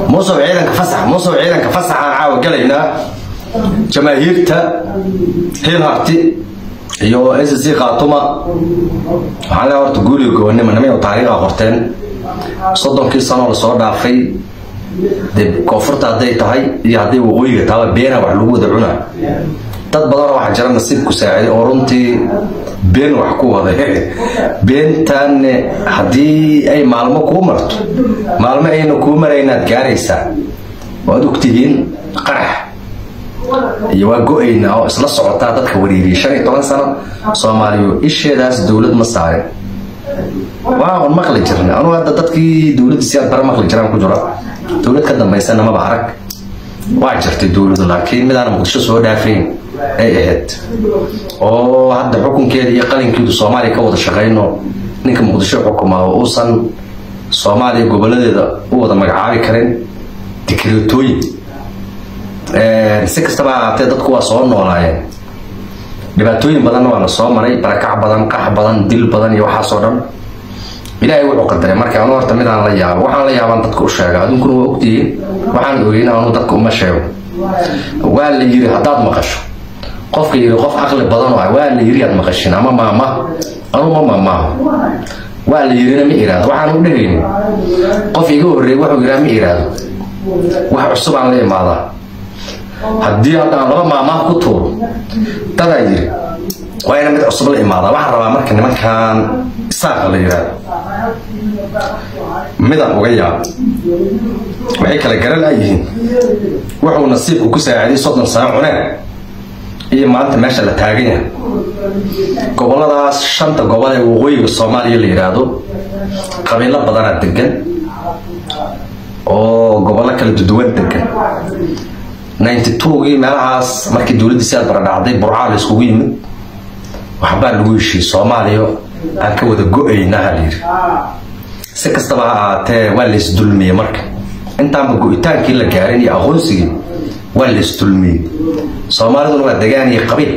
musow ciidanka fasax musow ciidanka fasaxaan caawa galaynaa jamaahiirta hiil harti iyo s c khaatuma waxaan leeyahay horta guuliga gobonimo niman taariikha qorteen soddonkii sanoo lasoo dhaafay dee koonfurta hadday tahay iyo hadday waqooyiga taaba beena wax lagu wada cunaa dad badanoo waxaa jira nasiibku saaciday oo runtii been wax ku waday beentan haddii ay maalmo kuu marto maalmo ayna kuu maraynaad gaaraysaa waad ogtihiin qarax iyo waa go-ayna oo isla socotaa dadka wariiriyay shan iyo toban sano soomaaliyo isheedaas dowlad ma saarin waa un maqli jirna anugu hadda dadkii dowladda si aad bara maqli jiraan ku jira dowlad ka dambaysana maba arag waa jirtay dowladu laakiin midaan muqdisho soo dhaafayn ay ahayd oo hadda xukunkeeda iyo qalinkeedu soomaaliya ka wada shaqayno ninka muqdisho xukumaa oo uusan soomaaliya goboladeeda u wada magacaabi karin dikreetooyin si kastaba ahaatee dadku waa soo noolaayeen dhibaatooyin badanna waa la soo maray barakac badan qax badan dil badan iyo waxaasoo dhan ilaahay wuxuu qadaray marka anu horta midaan la yaabo waxaan la yaabaan dadka u sheega adunkuna waa ogtihiin waxaan ogeyn anu dadka uma sheego waa la yiri haddaad maqasho qofka yiri qof aqli badan oo ah waa la yiri aad maqashin ama maama anu ma maamaaho waa la yirina ma iraado waxaan u dhehaynin qof iga horreeyay wuxuu yiraa ma iraado wax cusub aan la imaadaa haddii haddaan laba maamaah ku tuuro dadaa yiri waa ina mid cusub la imaadaa waxaan rabaa marka nimankan isaaqa la yidhaahdo midaan uga yaab waxay kala garan laayihiin wuxuu nasiibku ku saaciday soddon sano cuneen iyo maanta meesha la taagan yahay goboladaas shanta gobol ee waqooyiga soomaaliya la yidhaahdo qabiilo badanaa degan oo gobollo kala duduwan degan ninety twogii meelahaas markii dowladdii siaad baradhacday burcaa la iskugu yimid waxbaa lagu heshiiyey soomaaliya aan ka wada go-aynaha la yidhi si kastaba ha ahaatee waa laysdulmiyey marka intaanba go-itaankii la gaarin iyo aqoonsigii waa laysdulmiyey soomaaliduna waa degaan iyo qabiil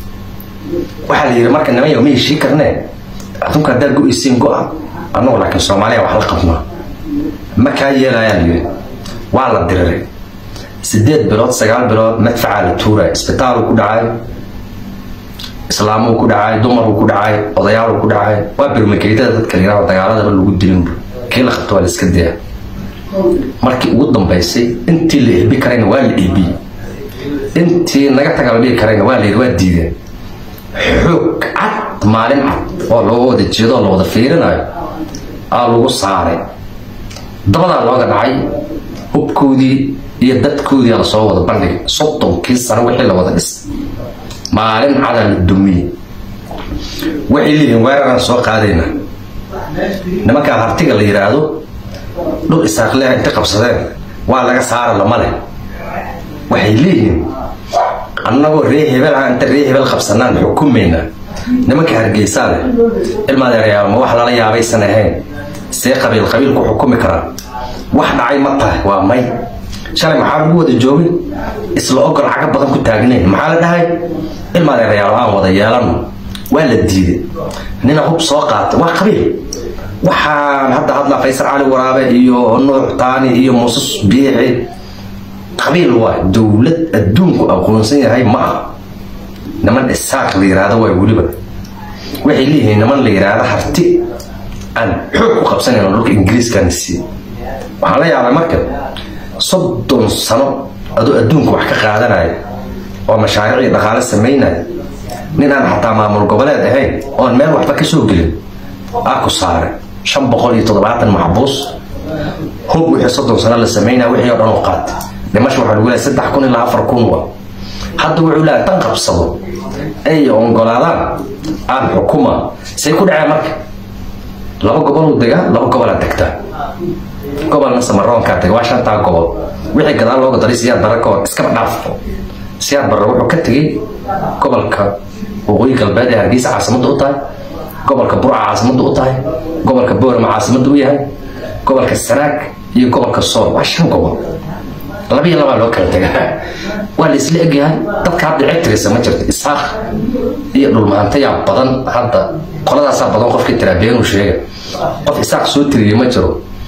waxaa la yidhi marka nimanyo ma heshii karnee adunku haddaad go-aysiin go-a annagu laakiin soomaaliya wax la qabnaa ma kaa yeelayaa la yidhi waa la diriray sideed bilood sagaal bilood madfacaa la tuuraya isbitaaluu ku dhacay islaamuu ku dhacay dumaruu ku dhacay odayaaluu ku dhacay waa birmageydada dadka la yidhahdo dagaaladaba lagu dilinbu kii la qabto waa la iska daya markii ugu dambaysay intii la eebi karayna waa la eebiyey intii naga taga la dhihi karayna waa la yidhi waa diideen xoog cad maalin cad oo loo wada jeedo oo la wada fiirinayo aa lagu saaray dabadaa looga dhacay hubkoodii iyo dadkoodii la soo wada bandhigay soddonkii sano wixii la wada dhis maalin cadaa la dumiyey waxay leeyihiin weeraraan soo qaadayna nimankaan hartiga la yidhaahdo dhul isaaqleha inta qabsadeen waa laga saara lama leh waxay leeyihiin annagoo ree hebel ah inta ree hebel qabsanaan xukumaynaa nimanka hargeysaa leh ilmaadeerayaal ma wax lala yaabaysan ahayn see qabiil qabiil ku xukumi karaan wax dhacay ma tahay waa may shalay maxaa lagu wada joogay isla ogol caga badan ku taagnayn maxaa la dhahay ilmaadeerayaal aan wada yeelano waa la diiday nina hub soo qaata waa qabiil waxaan hadda hadlaa faysal cali waraabe iyo nuux taani iyo muuses biixi qabiil waa dowlad adduunku aqoonsan yahay ma ah niman isaaq la yiraahdo waa weliba waxay leeyihiin niman la yiraahdo harti aan xoog ku qabsanayn dhulka ingiriiskana sii waxaan la yaabay marka soddon sano adoo adduunka wax ka qaadanaya oo mashaariicii dhaqaale samaynaya nin aan xataa maamul goboleed ahayn oon meel waxba ka soo gelin aa ku saaray shan boqol iyo toddobaatan maxbuus hub wixii soddon sano la samaynaya wixii oo dhan oo qaatay dhimasho waxaa lagu leeyahay saddex kun ilaa afar kun wa hadda wuxuu leeyahay tan qabsado ay ongolaadaan aan xukuma say ku dhaceen marka laba goboluu degaa laba gobolaa degtaa gobolna samaroonkaa dega waa shantaa gobol wixii gadaal looga daray siyaad barre ka hor iskaba dhaafo siyaad barre wuxuu ka tegey gobolka waqooyi galbeed ee hargeysa caasimadda u tahay gobolka burca caasimadda u tahay gobolka boorama caasimadda u yahay gobolka sanaag iyo gobolka sool waa shan gobol labiyo labaa loo kala tegaa waa la isla egyahay dadka hadda cegtirisa ma jirto isaaq iyo dhulmaantayaa badan hadda qoladaasaa badan qofkii tiraa beenuu sheega qof isaaq soo tiriyey ma jiro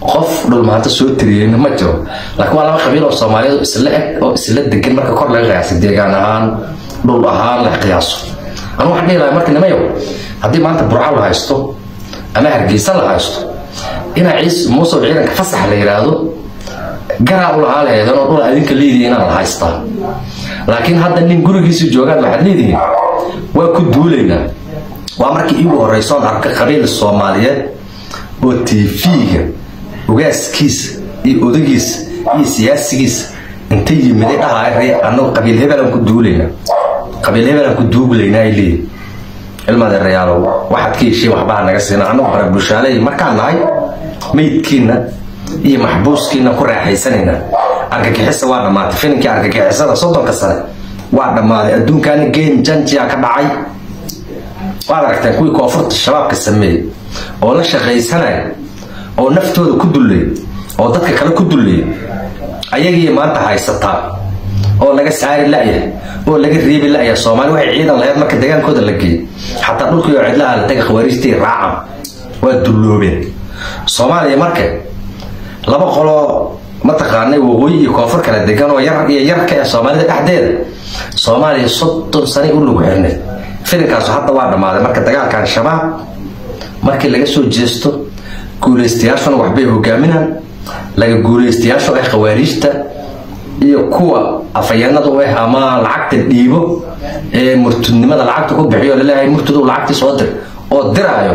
qof dhulmaanta soo tiriyeyna ma jiro laakiin waa laba qabiil oo soomaaliyeed isla eg oo isla degan marka kor laga qiyaasay deegaan ahaan dhul ahaan la qiyaaso anu waxaan dhihi lahaa marka nimayow haddii maanta burco la haysto ama hargeysa la haysto inaa ciis muusow ciidanka fasax la yidhaahdo garaa u lahaa laheedan oo dhul adinka leedihi inaan la haystaa laakiin hadda nin gurigiisii joogaan waxaad leedihiin waa ku duulaynaa waa markii iigu horeysoon arka qabiil soomaaliyeed oo tv-ga ogaaskiisa iyo odagiisa iyo siyaasigiisa inta yimiday dhahaay anagu qabiil hebelaan ku duulaynaa qabiil hebelaan ku duuglaynaa ay leeyihin ilmadeerayaalow waxaad ka heshiin waxbaa naga siina anagu bara bulshaaley markaan nahay meydkiina iyo maxbuuskiina ku raaxaysanaynaa argagixisa waa dhammaatay filinkii argagixisada soddonka sane waa dhammaaday adduunkaana game janjiya ka dhacay waad aragteen kuwii koonfurta shabaabka sameeyey oo la shaqaysanaya oo naftooda ku dullay oo dadka kale ku dullay ayagii maanta haysataa oo laga saari la'yahay oo laga reebi la'yahay soomaali waxay ciidan lahayd marka dagaalkooda la geeyey xataa dhulkii oo cidlaha la taga khawaarijtii raacan waa dulloobeen soomaaliya marka laba qoloo mataqaanay waqooyi iyo koonfur kala degan oo yar iyo yarka ee soomaalida dhexdeeda soomaaliya soddon sanay u lagu xirnay filinkaasu hadda waa dhammaaday marka dagaalkan shabaab markii laga soo jeesto guulaystayaashuna waxbay hogaaminaan laga guulaystayaashu ah khawaariijta iyo kuwa afayeenada u ah ama lacagta dhiibo ee murtudnimada lacagta ku bixiyo laleeyahay murtudu lacagtii soo dir oo diraayo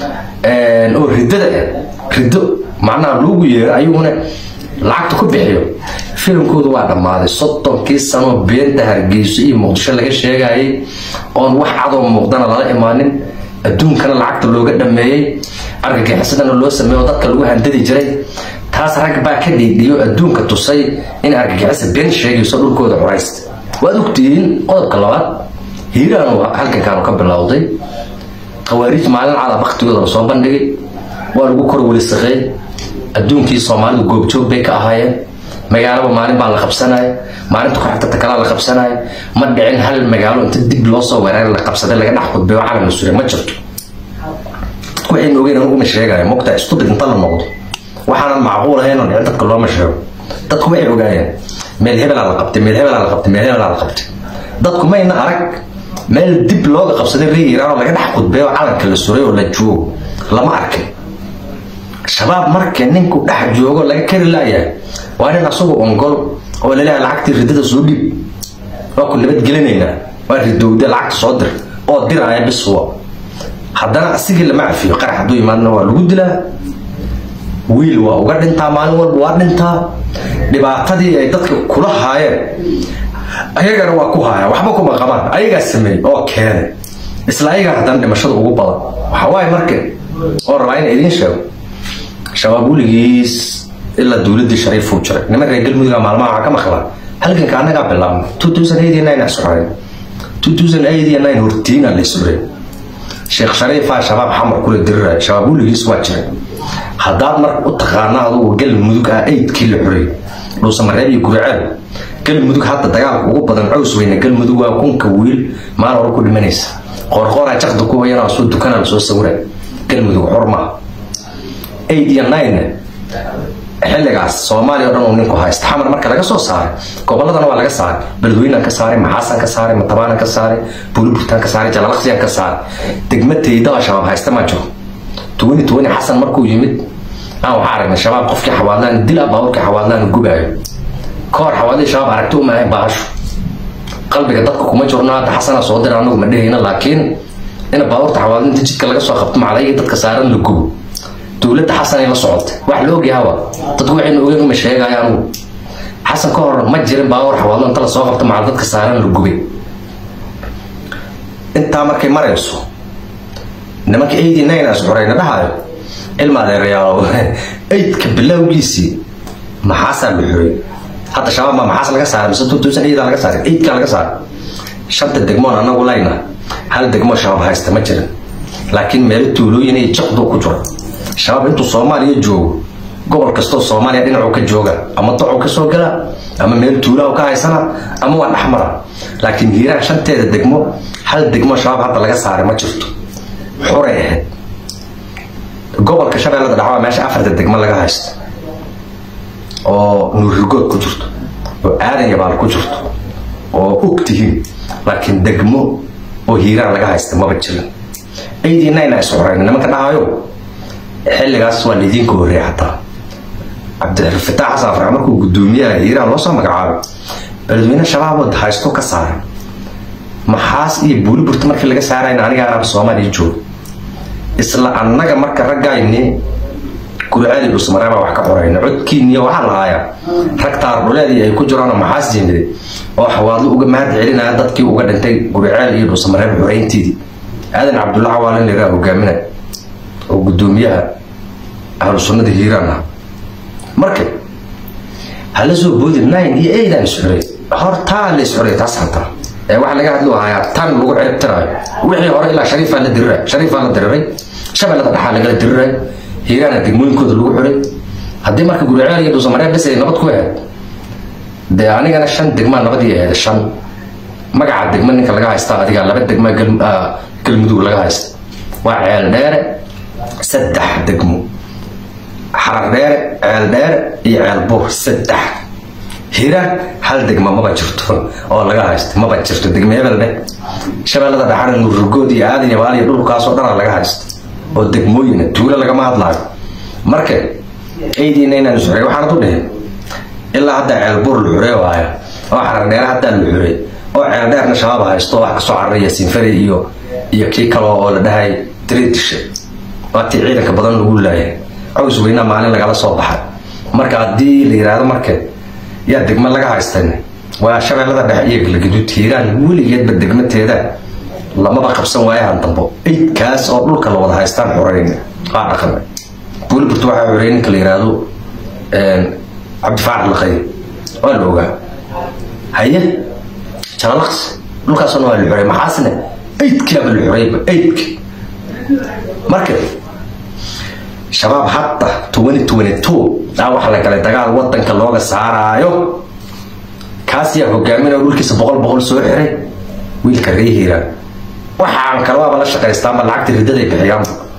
oo ridada ah riddo macnaha loogu yeero ayaguna lacagta ku bixiyo filimkoodu waa dhammaaday soddonkii sanoo beenta hargeyso iyo muqdisho laga sheegayay oon wax cadoo muuqdana lala imaanin adduunkana lacagta looga dhameeyey argagixisadana loo sameeyo dadka lagu handadi jiray taas rag baa ka dhiidhiyo adduunka tusay in argagixisa been sheegayso dhulkooda curaysta waad ogtihiin qodobka labaad hiiraanu halkankaanu ka bilowday khawaariij maalin cada baktigooda lasoo bandhigay waa lagu kor welisaqeey adduunkii soomaalidu goobjoog bay ka ahaayeen magaalaba maalin baa la qabsanaya maalinta kuxigtata kalaa la qabsanaya ma dhicin hal magaalo inta dib loo soo weeraray la qabsaday laga dhex khudbeeyo calan la suray ma jirto dadku waxayna ogeyn anuguma sheegaya mogtaa stupid inta la noqdo waxaanan macquul ahayn oo dhicin dadka looma sheego dadku waxay ogaayeen meel hebelaa la qabtay meel hebelaa la qabtay meel hebelaa la qabtay dadku mayna arag meel dib looga qabsaday reer iiraan oo laga dhex khudbeeyo calanka la suray oo la joogo lama arkin shabaab marka ninku dhex joogo laga kari laayahay waa nin asagu ongol oo laleeyahay lacagtii ridada soo dhiib waa ku nabadgelinaynaa waa ridowda lacagta soo dir oo diraya biswa haddana asigii lama cafiyo qarax hadduu imaadna waa lagu dilaa wiil waa uga dhintaa maalin walba waa dhintaa dhibaatadii ay dadka kula haayeen ayagana waa ku haaya waxba kuma qabaan ayagaa sameeyey oo keenay isla ayagaa haddana dhimashada ugu badan waxawaaye marka oo rabaa in idiin sheego shabaab weligiis ilaa dowladii shariifuu jiray niman reer galmudug maalmaha waxaa ka maqlaa halganka annagaa bilaabna two thousand eight iyo nine asxoreen two thousand eight iyo nine hortiina la isxoreen sheekh shariifaa shabaab xamar kula diriraya shabaab weligiis waa jiray haddaad mar u taqaana adugu galmudug ah eydkii la xoreeyey dhuusamareeb iyo guriceel galmudug hadda dagaalka ugu badan cows weyne galmudug waa kunka wiil maal hore ku dhimanaysa qoorqooraa jakda ku wayanaa soo dukana lasoo sawira galmudug xor maaha eight iyo nine xilligaas soomaaliya o dhan uu ninku haysta xamar marka laga soo saaray goboladana waa laga saaray beledweynaan ka saaray maxaasan ka saaray matabaanan ka saaray buliburtaan ka saaray jalalaqsiyaan ka saaray degma teydaba shabaab haysta ma jiro tuwani tuwani xasan markuu yimid aan waxaa aragnay shabaab qofkii xawaadlaan dila baaburkii xawaadlaan gubaayo kahor xawaadlii shabaab aragti uma ahayn baasho qalbiga dadka kuma jirno hadda xasana soo dira anagu ma dhehayna laakiin in baaburta xawaadlinta jidka laga soo qabto maclayga dadka saaran la gubo dowladda xasanay la socotay wax la ogyahawa dadku waxayna ogeyn uma sheegaya anugu xasan ka hor ma jirin baawar xawaadlo inta lasoo qabto macal dadka saaran la gubay intaa markay marayso nimanka eighty nine as xoreyna dhahayo ilma adeerayaalo eydka bilowgiisii maxaasaa la xoreey hadda shabaab baa maxaas laga saaray mise two thousand eight laga saaray eydkaa laga saaray shanta degmoon anagu layna hal degmo shabaab haysta ma jirin laakiin meelo tuulooyin iyo jaqdu ku jiro shabaab intuu soomaaliya joogo gobol kastoo soomaaliya dhinacuu ka jooga ama docuu ka soo gala ama meel tuulaha ka haysana ama waa dhexmara laakiin hiiraan shanteeda degmo hal degmo shabaab hadda laga saaray ma jirto xuray ahayd gobolka shabeellada dhexe waa meesha afarta degmo laga haysto oo nuurigood ku jirto oo aadan yabaal ku jirto oo og tihiin laakiin degmo oo hiiraan laga haysta maba jirin aydiinayna is xoreyn nimanka dhahayo xilligaas waa laydinka horreeya xataa cabdifitaax xasan farx markuu guddoomiyaha hiiraan loo soo magacaabay beledweyne shabaab haysto ka saaray maxaas iyo buuliburta markii laga saarayna aniga arab soomaaliya joogo isla annaga marka raggayni gurcaali dhusmareeba wax ka qorayna codkiiniyo waxaa lahaayaa rag taardhuleedii ay ku jiraan maxaas jimide oo xawaadlo uga mahad celinaya dadkii uga dhintay gurceel iyo dhusmareeb xoreyntiidii aadan cabdulla cawaalin lagaa hogaaminay oo guddoomiyaha ahlu sunnada hiiraan ah marka hala soo boodi nine iyo eidan isxuray hortaa la isxuray taas hataa ee waxaa laga hadlo hayaa tan lagu ciribtiraayo wixii hore ilaa shariifaa la diriray shariifaa la diriray shabeellada dhaxaa lagala diriray hiiraana degmooyinkooda lagu xiray haddii marka guriceel iyo dhuusamareeb bes ay nabad ku ahayd dee anigana shan degmaa nabadii ahayd shan magaca degma ninka laga haystaa adiga laba degma galmudug laga haysta waa ceel dheere saddex degmo xarar dheere ceel dheere iyo ceel buur saddex hiiraan hal degma maba jirto oo laga haysto maba jirto degma hebelde shabeellada dhaxana nuurrugood iyo aadan yabaal iyo dhulkaasoo dhanaa laga haysto oo degmooyina tuulo lagama hadlaayo marka aydiina inaan xuray waxaanad u dhihin ilaa hadda ceel buur la xurey waaya oo xarar dheere haddaa la xurey oo ceel dheerna shabaab haysto wax kasoo cararaya sinfari iyo iyo kii kale oo la dhahay tredishe waatii ciidanka badan lagu laayay caws weynaa maalin lagala soo baxay marka haddii la yidhaahdo marka yaa degmo laga haystan waa shabeellada dhexe iyo galgaduud hiiraan weligeedba degmateeda lamaba qabsan waayahan dambo eydkaas oo dhulka la wada haystaan xoreyn waa dhaqan buuliburt waxaa xoreey ninka la yidhaahdo cabdifaarax laqay waa la ogaa haye jalalaqs dhulkaasna waa la xorey maxaasne eydkiaba la xoreyba eydki marka shabaab hadda twenty twenty two aa waxaa la galay dagaal wadanka looga saaraayo kaas yaa hogaaminaya dhulkiisa boqol boqol soo xiray wiilka ree hiiraan waxaan kale waaba la shaqaystaanba lacagta riddaday bixiyaan